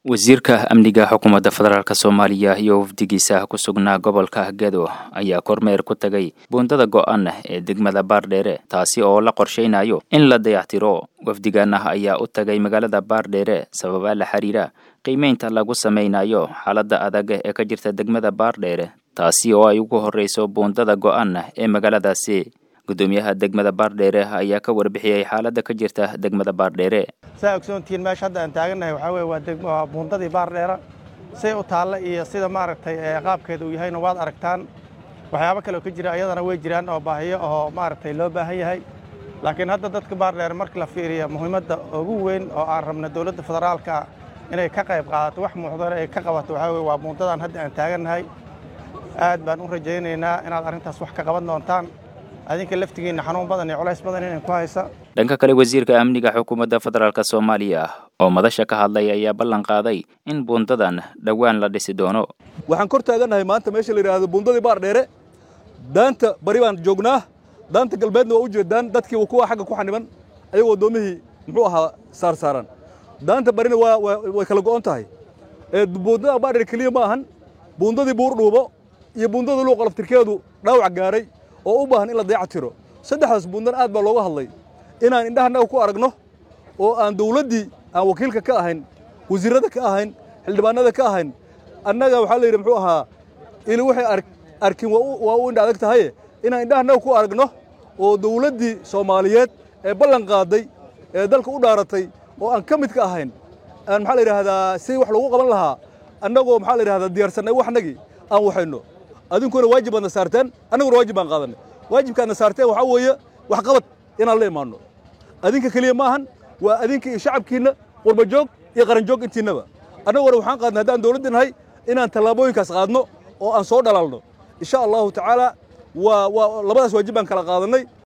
wasiirka amniga xukuumadda federaalk soomaaliya iyo wafdigiisa ku sugnaa gobolka gedo ayaa kormeer ku tagay buundada go-an ee degmada baardheere taasi oo la qorshaynayo in la dayactiro wafdigaana ayaa u tagay magaalada baardheere sababa la xiriira qiimeynta lagu samaynayo xaaladda adag ee ka jirta degmada baardheere taasi oo ay ugu horreyso buundada go-an ee magaaladaasi gudoomiyaha degmada baardheere ayaa ka warbixiyey xaaladda ka jirta degmada baardheere saa ogsoontihiin meesha hadda aan taagannahay waxaa weye waa deg waa buundadii baardheera say u taalla iyo sida maaragtay qaabkeeda uu yahayna waad aragtaan waxyaabo kale oo ka jira ayadana way jiraan oo baahiyo oo maaragtay loo baahan yahay laakiin hadda dadka baardheere marka la fiiriya muhiimadda ugu weyn oo aan rabna dowladda federaalka inay ka qayb qaadato wax muuqdana ay ka qabato waxaa weye waa buundadan hadda aan taagannahay aad baan u rajaynaynaa inaad arrintaas wax ka qaban doontaan adinka laftigiinna xanuun badan iyo culays badan inay ku haysa dhanka kale wasiirka amniga xukuumadda federaalk soomaaliya oo madasha ka hadlay ayaa ballan qaaday in buundadan dhowaan la dhisi doono waxaan kor taagannahay maanta meesha la yidhaahdo buundadii baardheere daanta bari baan joognaa daanta galbeedna waa u jeedaan dadkii kuwa xagga ku xaniban ayagoo doomihii muxuu ahaa saarsaaran daanta barina waa way kala go'on tahay buundada baardheere keliya ma ahan buundadii buurdhuubo iyo buundada luuqa laftirkeedu dhaawac gaaray oo u baahan in la dayac tiro saddexdaas buundan aad baa looga hadlay inaan indhahannaga ku aragno oo aan dawladdii aan wakiilka ka ahayn wasiirrada ka ahayn xildhibaanada ka ahayn annaga waxaa la yidhi muxuu ahaa ili waxay arkin waa u indha adag tahaye inaan indhahannaga ku aragno oo dawladdii soomaaliyeed ee ballan qaaday ee dalka u dhaaratay oo aan ka mid ka ahayn aan maxaa la yidhaahdaa si wax loogu qaban lahaa annagoo maxaa la yidhahdaa diyaarsannay waxnagii aan waxayno adinkuna waajib baadna saarteen annaguna waajib baan qaadanay waajibkaadna saarteen waxaa weeye wax qabad inaan la imaanno adinka keliya ma ahan waa adinka iyo shacabkiinna qurbajoog iyo qaranjoog intiinnaba annaguna waxaan qaadnay haddaan dawladda nahay inaan tallaabooyinkaas qaadno oo aan soo dhalaalno insha allahu tacaala waa waa labadaas waajib baan kala qaadannay